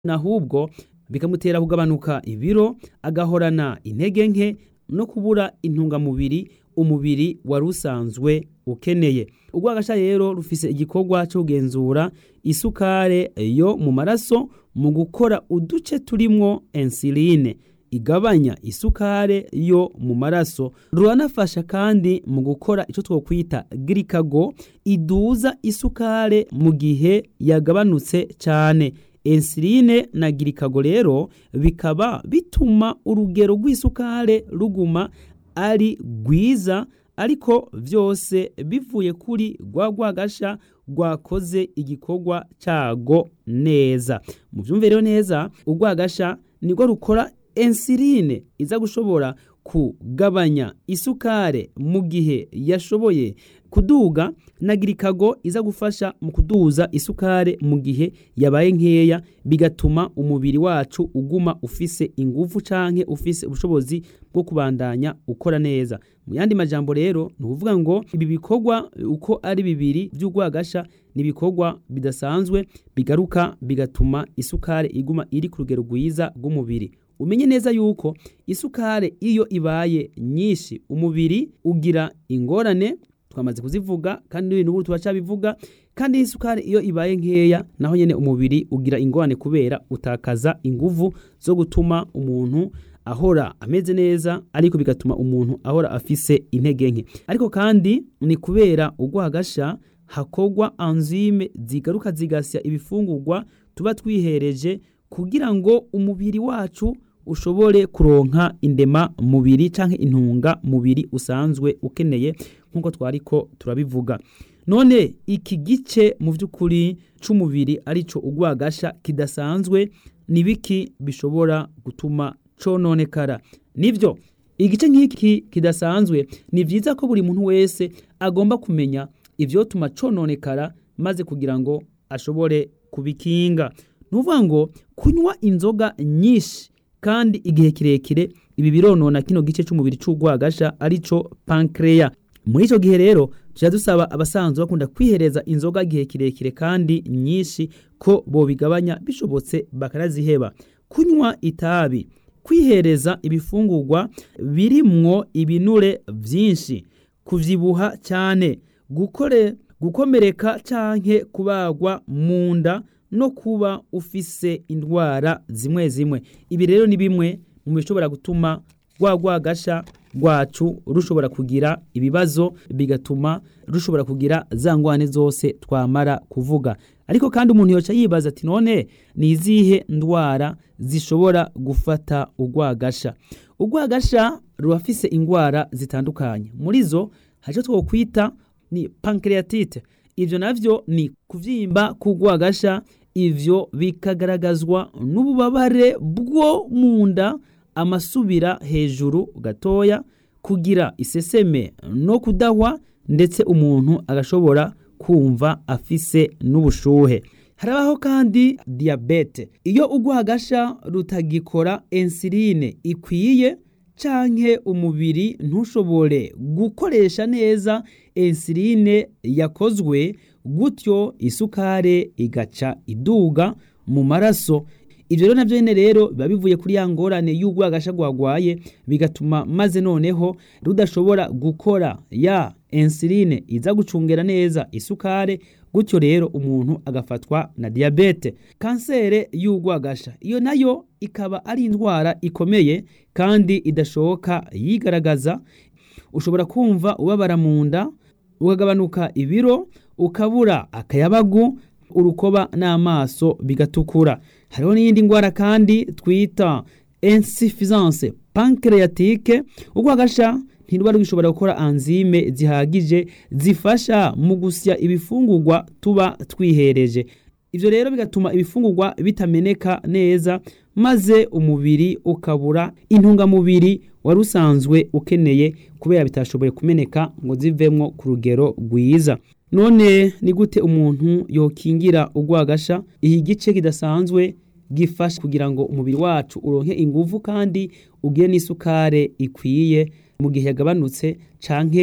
ahubwo bikamutera kugabanuka ibiro agahorana intege nke no kubura intungamubiri umubiri wari usanzwe ukeneye urwagasha rero rufise igikorwa cyo kugenzura isukare yo mu maraso mu gukora uduce turimwo insuline igabanya isukare yo mu maraso ruranafasha kandi mu gukora icyo twokwita girikago iduza isukare mu gihe yagabanutse cyane insuline na girikago rero bikaba bituma urugero rw'isukare ruguma ari rwiza ariko byose bivuye kuri rwa rwagasha rwakoze igikorwa cyago neza mu byumviro neza urwagasha nirwo rukora insuline iza gushobora kugabanya isukare mu gihe yashoboye kuduga na girikago iza gufasha mu kuduza isukare mu gihe yabaye nkeya bigatuma umubiri wacu uguma ufise ingufu canke ufise ubushobozi bwo kubandanya ukora neza mu yandi majambo rero ni ukuvuga ngo ibi bikorwa uko ari bibiri by'urwagasha ni ibikorwa bidasanzwe bigaruka bigatuma isukare iguma iri ku rugero rwiza rw'umubiri umenye neza yuko isukare iyo ibaye nyinshi umubiri ugira ingorane twamaze kuzivuga kandi n'ibintu ubu turacabivuga kandi isukari iyo ibaye nkeya naho nyene umubiri ugira ingorane kubera utakaza inguvu zo gutuma umuntu ahora ameze neza ariko bigatuma umuntu ahora afise intege nke ariko kandi ni kubera urwagasha hakorwa anzime zigaruka zigasya ibifungurwa tuba twihereje kugira ngo umubiri wacu ushobore kuronka indema mubiri canke intunga mubiri usanzwe ukeneye nk'uko twariko turabivuga none iki gice mu by'ukuri c'umubiri arico urwagasha kidasanzwe ni biki bishobora gutuma cononekara nivyo igice nk'iki kidasanzwe ni vyiza ko buri muntu wese agomba kumenya ivyotuma cononekara maze kugira ngo ashobore kubikinga nuvuga ngo kunywa inzoga nyinshi kandi igihe kirekire ibi bironona kino gice c'umubiri c'urwagasha arico pancreas muri ico gihe rero tuja dusaba abasanzwe bakunda kwihereza inzoga gihe kirekire kandi nyinshi ko bobigabanya bishobotse bakanaziheba kunywa itabi kwihereza ibifungurwa birimwo ibinure vyinshi kuvyibuha cyane gukore gukomereka canke kubagwa mu nda no kuba ufise indwara zimwe zimwe ibi rero ni bimwe mu bishobora gutuma rwa rwagasha rwacu rushobora kugira ibibazo bigatuma rushobora kugira za ngwane zose twamara kuvuga ariko kandi umuntu yoca yibaza ati none ni izihe ndwara zishobora gufata urwagasha urwagasha rurafise indwara zitandukanye muri zo hari twokwita ni pancreatite ivyo navyo ni kuvyimba k'urwagasha ivyo bikagaragazwa n'ububabare bwo mu nda amasubira hejuru gatoya kugira iseseme no kudahwa ndetse umuntu agashobora kumva afise n'ubushuhe harabaho kandi diyabete iyo urwagasha rutagikora insuline ikwiye canke umubiri ntushobore gukoresha neza insuline yakozwe gutyo isukare igaca iduga mu maraso ivyo rero navyo nyene rero biba bivuye kuri ya ngorane y'urwagasha rwagwaye bigatuma maze noneho rudashobora gukora ya insuline iza gucungera neza isukare gutyo rero umuntu agafatwa na diyabete kansere y'urwagasha iyo nayo ikaba ari indwara ikomeye kandi idashoboka yigaragaza ushobora kumva ubabara mu nda ukagabanuka ibiro ukabura akayabagu urukoba n'amaso bigatukura hariho n'iyindi ndwara kandi twita insuffisance pancreatique urwagasha ntiruba rugishobora gukora anzime zihagije zifasha mu gusya ibifungurwa tuba twihereje ivyo rero bigatuma ibifungurwa bitameneka neza maze umubiri ukabura intungamubiri wari usanzwe ukeneye kubera bitashoboye kumeneka ngo zivemwo ku rugero rwiza none ni gute umuntu yokingira urwagasha iki gice kidasanzwe gifasha kugira ngo umubiri wacu uronke inguvu kandi ugire n'isukare ikwiye mu gihe yagabanutse canke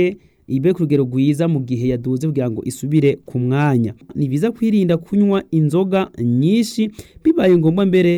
ibe ku rugero rwiza mu gihe yaduze kugira ngo isubire ku mwanya ni byiza kwirinda kunywa inzoga nyinshi bibaye ngombwa mbere